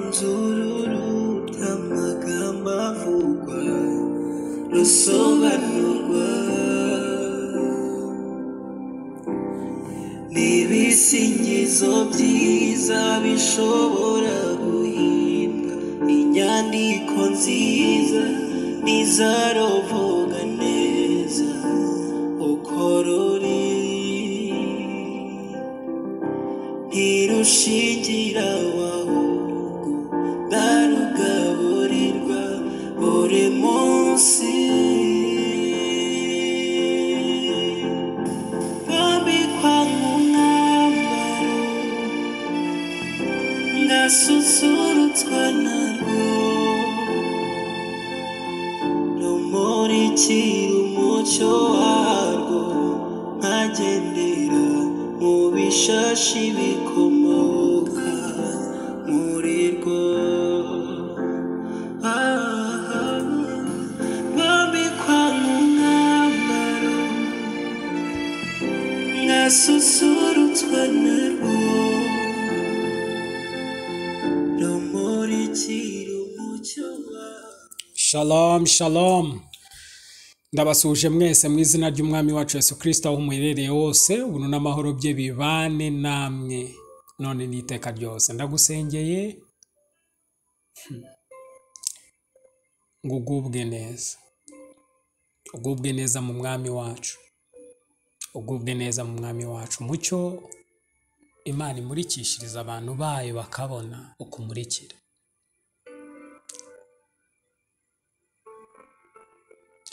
Muzururu bw'amagambo avugwa rusobanurwa n'ibisingizo byiza bishobora guhimba inyandiko nziza n'izarovoga neza uko ruri ntirushingira ahubwo ndarugaburirwa buri munsi rwambikwa nk'umwambaro ngasusurutswa narwo rumurikira umucyo warwo nkagendera mu bishashi bikomoka muri rwo Ah, rwambikwa nk'umwambaro ngasusurutswa narwo rumurikira umucyo warwo shalom shalom Ndabasuje mwese mu izina ry'Umwami wacu Yesu Kristo aho muherereye hose ubuntu n'amahoro bye bibane namwe none n'iteka ryose ndagusengeye ngo ugubwe neza ugubwe neza mu Mwami wacu ugubwe neza mu Mwami wacu mucyo Imana imurikishiriza abantu bayo bakabona uko umurikira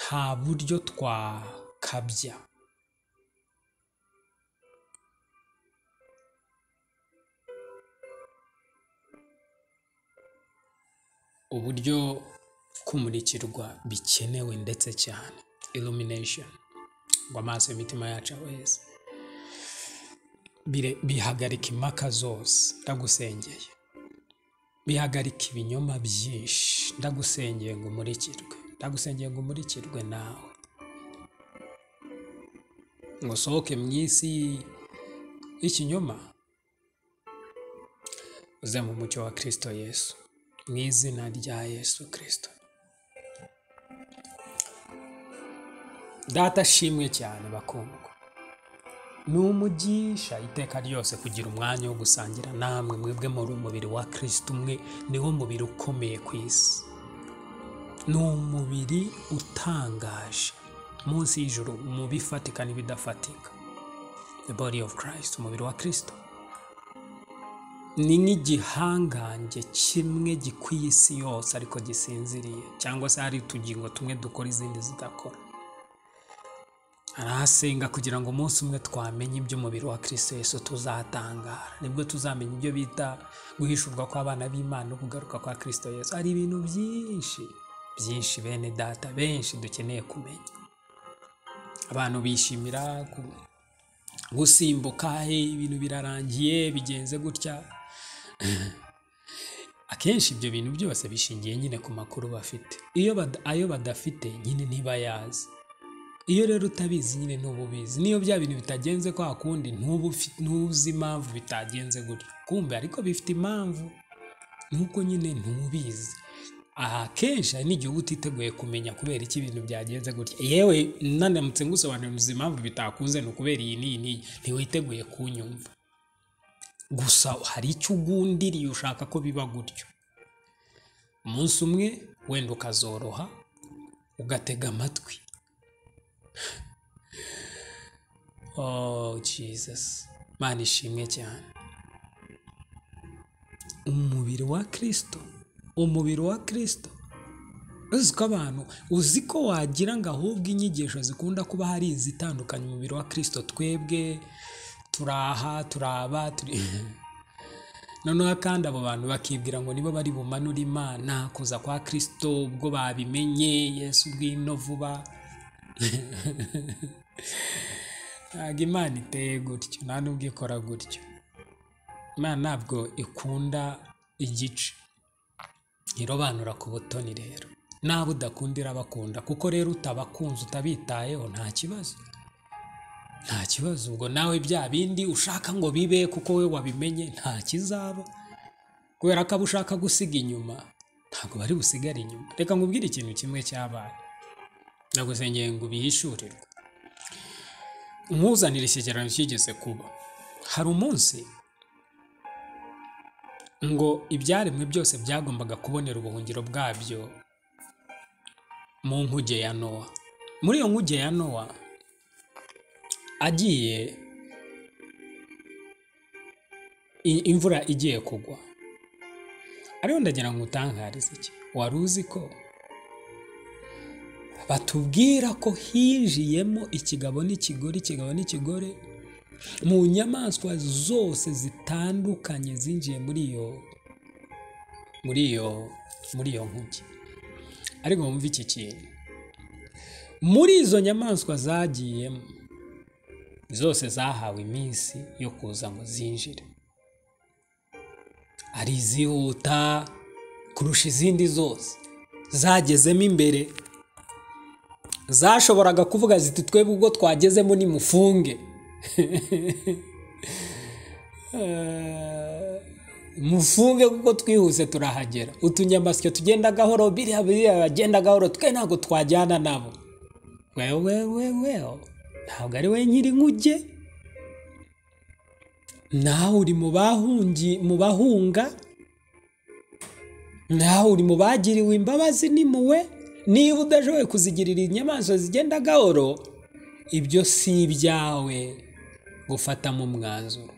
nta buryo twakabya uburyo kumurikirwa bikenewe ndetse cyane illumination ngo amaso y'imitima yacu aheze bire- bihagarika impaka zose ndagusengeye bihagarika ibinyoma byinshi ndagusengeye ngo umurikirwe ndagusengeye ngo umurikirwe nawe ngo usohoke mu isi y'ikinyoma uze mu mucyo wa kirisito yesu mu izina rya yesu kirisito data ashimwe cyane bakundwa ni umugisha iteka ryose kugira umwanya wo gusangira namwe mwebwe muri umubiri wa kirisito umwe niwo mubiri ukomeye ku isi ni umubiri utangaje munsi y'ijuru mu bifatika n'ibidafatika the body of christ umubiri wa kristo ni nk'igihangange kimwe gikwiye isi yose ariko gisinziriye cyangwa se hari utugingo tumwe dukora izindi zidakora arahasenga kugira ngo umunsi umwe twamenye iby'umubiri wa kristo yesu tuzatangara nibwo tuzamenya ibyo bita guhishurwa kw'abana b'imana no kugaruka kwa kristo yesu hari ibintu byinshi byinshi bene data benshi dukeneye kumenya abantu bishimira ku- gusimbuka he ibintu birarangiye bigenze gutya akenshi ibyo bintu byose bishingiye nyine ku makuru bafite iyo bada, ayo badafite nyine ntibayazi iyo rero utabizi nyine ntuba ubizi niyo bya bintu bitagenze kwa kundi ntuba ufi- ntuzi impamvu bitagenze gutyo kumbe ariko bifite impamvu nuko nyine ntubizi aha kenshi hari n'igihe uba utiteguye kumenya kubera iki ibintu byagenze gutya yewe nanamutse ngusobanuriza impamvu bitakunze ni ukubera iyi n'iyi n'iyi ntiwiteguye kunyumva gusa hari icyo ugundiriye ushaka ko biba gutyo umunsi umwe wenda ukazoroha ugatega amatwi oh jesus mana ishimwe cyane umubiri wa kirisito umubiri wa kirisito uzi ko abantu uzi ko wagira ngo ahubwo inyigisho zikunda kuba hari izitandukanye umubiri wa kirisito twebwe turaha turaba turi noneho kandi abo bantu bakibwira ngo nibo bari bumanure imana kuza kwa kirisito ubwo babimenye yesu bwino vuba ntabwo imana iteye gutyo nta n'ubwo ikora gutyo imana ntabwo ikunda igice irobanura ku butoni rero nawe udakunda irabakunda kuko rero utabakunze utabitayeho nta kibazo nta kibazo ubwo nawe bya bindi ushaka ngo bibe kuko we wabimenye nta kizaba kubera ko abo ushaka gusiga inyuma ntabwo bari busigare inyuma reka nkubwire ikintu kimwe cyabaye ndagusengeye ngo ubihishurirwe nkuzanire icyegeranyo kigeze kuba hari umunsi ngo ibyaremwe byose byagombaga kubonera ubuhungiro bwabyo mu nkuge ya nowa muri iyo nkuge ya nowa agiye i- imvura igiye kugwa ariho ndagira ngo utankarize iki wari uzi ko batubwira ko hinjiyemo ikigabo n'ikigore ikigabo n'ikigore mu nyamaswa zose zitandukanye zinjiye muri iyo muri iyo muri iyo nkuge ariko wumve iki kintu muri izo nyamaswa zagiyemo zose zahawe iminsi yo kuza ngo zinjire hari izihuta kurusha izindi zose zagezemo imbere zashoboraga kuvuga ziti twebwe ubwo twagezemo nimufunge Eh, mufunge kuko twihuse turahagera utunyamasyo tugenda gahoro biriya biriya bagenda gahoro twe ntabwo twajyana nabo wewe wewe ntabwo ari we nyiri nkuge nawe uri mu bahungi mu bahunga nawe uri mu bagiriwe imbabazi ni muwe niba udashoboye kuzigirira inyamaswa zigenda gahoro ibyo si ibyawe gufatamo umwanzuro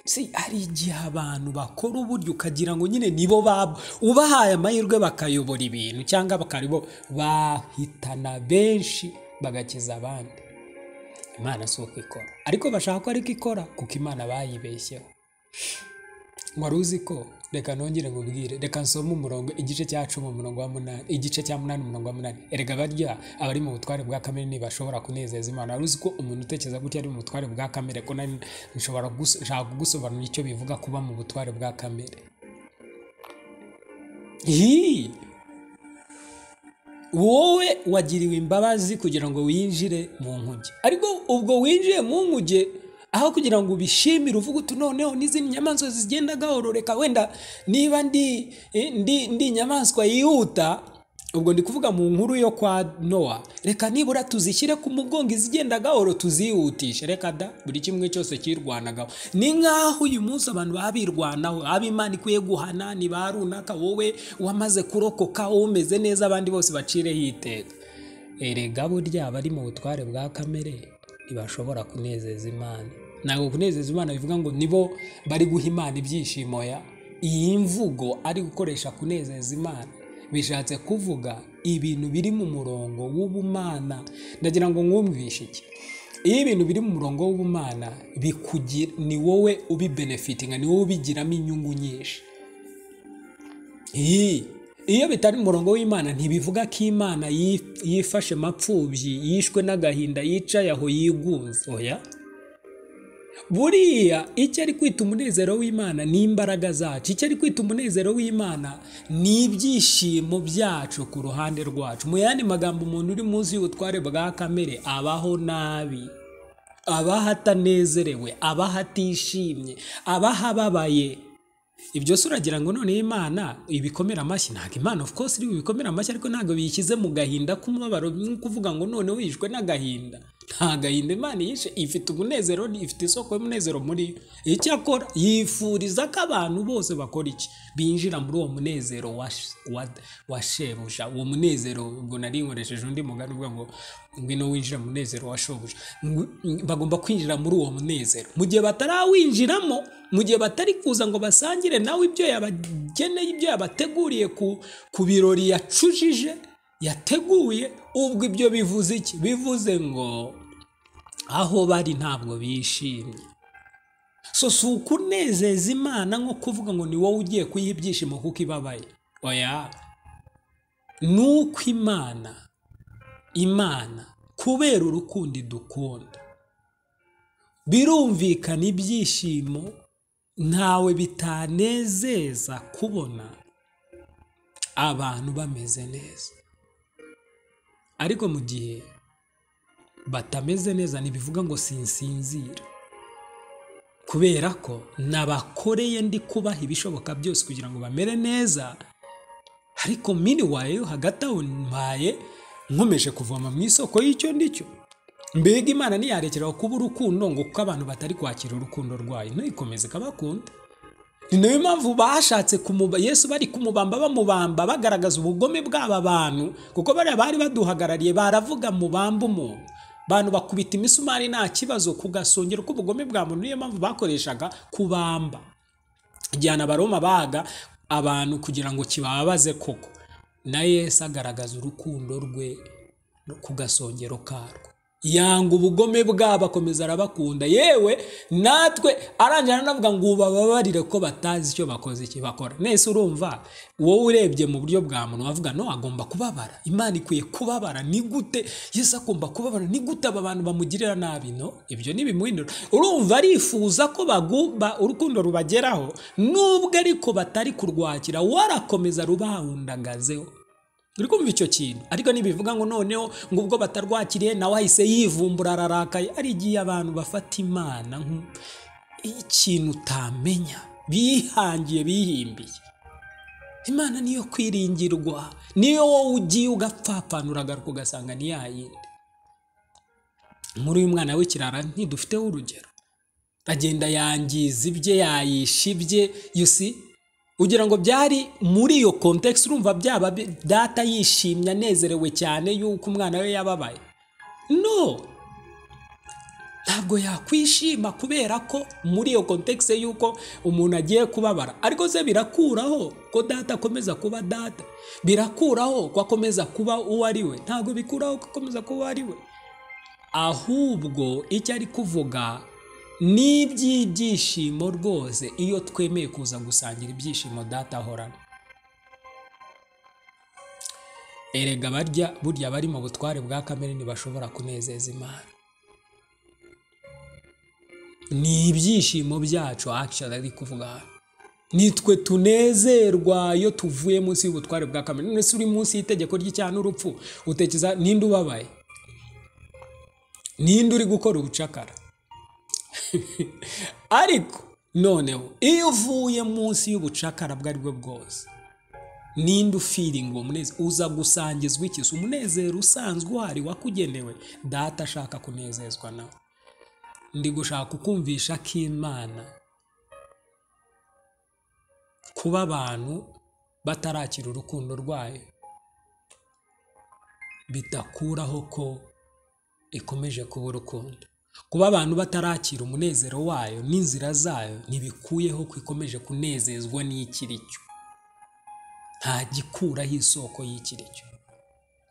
si hari igihe abantu bakora uburyo ukagira ngo nyine nibo babo ubahaye amahirwe bakayobora ibintu cyangwa bakaribo bahitana benshi bagakiza abandi imana si uko ikora ariko bashaka ko ariko ikora kuko imana bayibeshyeho wari uzi ko reka nongere ngubwire reka nsome umurongo igice cya cumi umurongo wa munani igice cya munani umurongo wa munani erega barya abari mu butware bwa kamere ntibashobora kunezeza imana wari uzi ko umuntu utekereza gutya ari mu butware bwa kamere ko nari nshobora guso- nshaka kugusobanurira icyo bivuga kuba mu butware bwa kamere Hii! wowe wagiriwe imbabazi kugira ngo winjire mu nkuge ariko ubwo winjiye mu nkuge aho kugira ngo ubishimire uvuge uti noneho n'izindi nyamaswa zigenda gahororeka wenda niba ndi, eh, ndi, ndi inyamaswa yihuta ubwo ndi kuvuga mu nkuru yo kwa nowa reka nibura tuzishyire ku mugongo izigenda gahoro tuzihutishe reka da buri kimwe cyose cyirwanagaho ni nk'aho uyu munsi abantu baba birwanaho abo imana ikwiye guhana ni ba runaka wowe wamaze kurokoka wowe umeze neza abandi bose bacireho iteka erega burya abari mu butware bwa kamere ntibashobora kunezeza imana ntabwo kunezeza imana bivuga ngo nibo bari guha imana ibyishimo ya iyi mvugo ari gukoresha kunezeza imana bishatse kuvuga ibintu biri mu murongo w'ubumana ndagira ngo mwumvishe iki iyo ibintu biri mu murongo w'ubumana bikugira ni wowe ubibenefitinga ni wowe ubigiramo inyungu nyinshi Iyi- iyo bitari mu murongo w'imana ntibivuga ko imana yif- yifashe mapfubyi yishwe n'agahinda yicaye aho yigunze oya buriya icyo ari kwita umunezero w'imana ni imbaraga zacu icyo ari kwita umunezero w'imana ni ibyishimo byacu ku ruhande rwacu mu yandi magambo umuntu uri munsi y'ubutware bwa kamere abaho nabi abaho atanezerewe abaho atishimye abaho ababaye ibyo se uragira ngo noneho imana ibikomera amashyi ntabwo imana of course iri bubikomere amashyi ariko ntabwo biyishyize mu gahinda k'umubabaro ni kuvuga ngo noneho yishwe n'agahinda nta gahinda imana yishe ifite umunezero ifite isoko y'umunezero muri yo icyakora yifuriza ko abantu bose bakora iki binjira muri uwo munezero wa, wa, wa shebuja uwo munezero ubwo nari nkoresheje undi mugani uvuga ngo ngwino winjira mu munezero wa shobuja Ng- bagomba kwinjira muri uwo munezero mu gihe batarawinjiramo mu gihe batari kuza ngo basangire nawe ibyo yabageneye ibyo yabateguriye ku, ku birori yacujije yateguye ubwo ibyo bivuze iki bivuze ngo aho bari ntabwo bishimye so si ukunezeza imana nko kuvuga ngo ni wowe ugiye kuyiha ibyishimo kuko ibabaye oya ni uko imana imana kubera urukundo idukunda birumvikana ibyishimo ntawe bitanezeza kubona abantu bameze neza ariko mu gihe batameze neza ntibivuga ngo sinsinzire kubera ko nabakoreye ndi kubaha ibishoboka byose kugira ngo bamere neza ariko miniwaye hagati aho mbaye nkomeje kuvoma mu isoko y'icyo ndicyo mbega imana ntiyarekeraho kuba urukundo ngo kuko abantu batari kwakira urukundo rwayo ntikomeze kabakunda ni nayo mpamvu bashatse kumuba yesu bari kumubamba bamubamba bagaragaza ubugome bw'aba bantu kuko bariya bari baduhagarariye baravuga mubamba umuntu bantu bakubita imisumari nta kibazo ku gasongero k'ubugome bwa muntu niyo mpamvu bakoreshaga kubamba igihe abaroma baga abantu kugira ngo kibabaze koko na yesu agaragaza urukundo rwe ku gasongero karwo yanga ubugome bwabo akomeza arabakunda yewe natwe arangira anavuga ngo ubababarire ko batazi icyo bakoze iki bakora nese urumva wowe urebye mu buryo bwa muntu wavuga no agomba kubabara imana ikwiye kubabara ni gute yesu agomba kubabara ni gute aba bantu bamugirira nabi no ibyo ntibimuhindura urumva arifuza ko bagumba urukundo rubageraho nubwo ariko batari kurwakira warakomeza rubahundagazeho uri kumva icyo kintu ariko ntibivuga ngo noneho ngo ubwo batarwakiriye nawe ahise yivumbura ararakaye ari igihe abantu bafata imana nk'ikintu utamenya bihangiye bihimbiye imana niyo kwiringirwa niyo wowe ugiye ugapfapfanura agaruka ugasanga ni ya yindi muri uyu mwana w'ikirara ntidufiteho urugero agenda yangiza ibye yayisha ibye yusi ugira ngo byari muri iyo kontekisi urumva byaba data yishimye anezerewe cyane yuko umwana we yababaye no ntabwo yakwishima kubera ko muri iyo kontekisi y'uko umuntu agiye kubabara ariko se birakuraho ko data akomeza kuba data birakuraho ko akomeza kuba uwo ari we ntabwo bikuraho ko akomeza kuba uwo ari we ahubwo icyo ari kuvuga ni iby'ibyishimo rwose iyo twemeye kuza gusangira ibyishimo data ahorana erega barya burya bari mu butware bwa kamere ntibashobora kunezeza imana ni ibyishimo byacu akishoni ari kuvuga hano nitwe tunezerwa iyo tuvuye munsi y'ubutware bwa kamere none se uri munsi y'itegeko ry'icyaha n'urupfu utekereza ninde ubabaye ninde uri gukora ubucakara ariko noneho iyo uvuye munsi y'ubucakara bwo bwo bwose ninde ufiringa uwo munezero uza gusangizwa ikisi umunezero usanzwe uhari wakugenewe data ashaka kunezezwa nawe ndi gushaka kukumvisha ko imana kuba abantu batarakira urukundo rwayo bidakuraho ko ikomeje kuba urukundo kuba abantu batarakira umunezero wayo n'inzira zayo ntibikuyeho ko ikomeje kunezezwa n'ikiricyo nta gikuraho isoko y'ikiricyo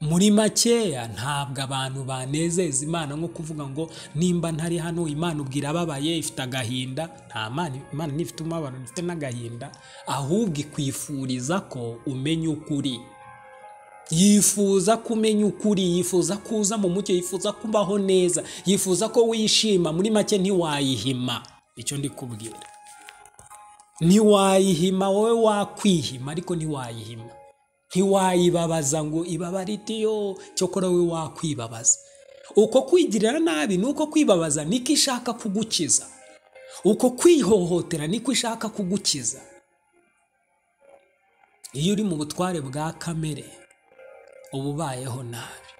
muri makeya ntabwo abantu banezeza imana nko kuvuga ngo nimba ntari hano imana ubwira ababaye ifite agahinda nta imana ntifite umubabaro ifite n'agahinda ahubwo ikwifuriza ko umenya ukuri yifuza kumenya ukuri yifuza kuza mu mucyo yifuza kubaho neza yifuza ko wishima muri make ntiwayihima icyo ndi kubwira ntiwayihima wowe wakwihima ariko ntiwayihima ntiwayibabaza ngo ibabare itiyo cyokora wowe wakwibabaza uko kwigirira nabi ni uko kwibabaza niko ishaka kugukiza uko kwihohotera niko ishaka kugukiza iyo uri mu butware bwa kamere uba ubayeho nabi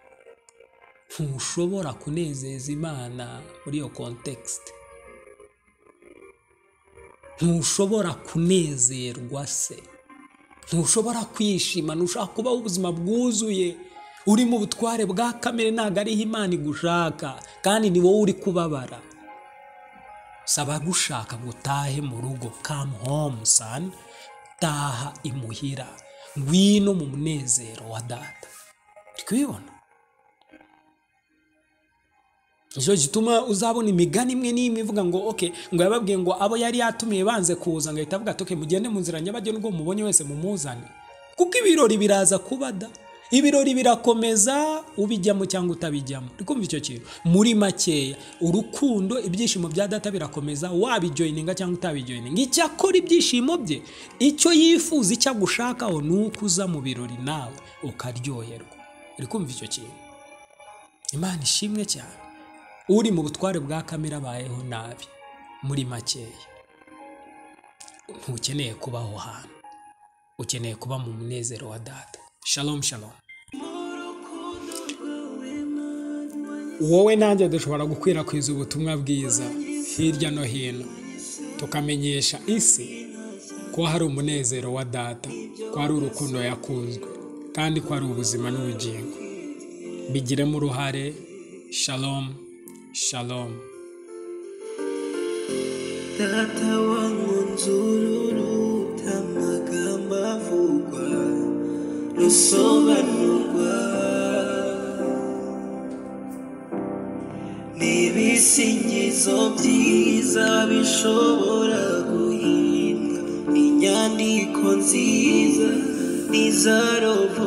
ntushobora kunezeza imana muri iyo kontekisite ntushobora kunezerwa se ntushobora kwishima ntushaka kubaho ubuzima bwuzuye uri mu butware bwa kamere ntabwo ariho imana igushaka kandi ni wowe uri kubabara saba gushaka gutahe mu rugo kamu homu sani taha imuhira ngwino mu munezero wa data kubibona nicyo gituma uzabona imigani imwe n'imwe ivuga ngo oke ngo yababwiye ngo abo yari yatumiye banze kuza ngo ahita avuga ati oke mugende mu nzira nyabagendwa ubwo mubonye wese mumuzane kuko ibirori biraza kuba da ibirori birakomeza ubijyamo cyangwa utabijyamo uri kumva icyo kintu muri makeya urukundo ibyishimo bya data birakomeza wabijoyininga cyangwa utabijoyininga icyakora ibyishimo bye icyo yifuza icyo agushakaho ni uko uza mu birori nawe ukaryoherwa uri kumva icyo kintu imana ishimwe cyane uri mu butware bwa kamere abayeho nabi muri makeya ntukeneye kuba aho hantu ukeneye kuba mu munezero wa data shalom shalom wowe nanjye dushobora gukwirakwiza ubutumwa bwiza hirya no hino tukamenyesha isi ko hari umunezero wa data ko hari urukundo yakunzwe kandi ko hari ubuzima n'ubugingo bigiremo uruhare shalom shalom data wangu nzururu amagambo avugwa rusobanurwa n'ibisingizo byiza bishobora guhinda inyandiko nziza n'izarovoka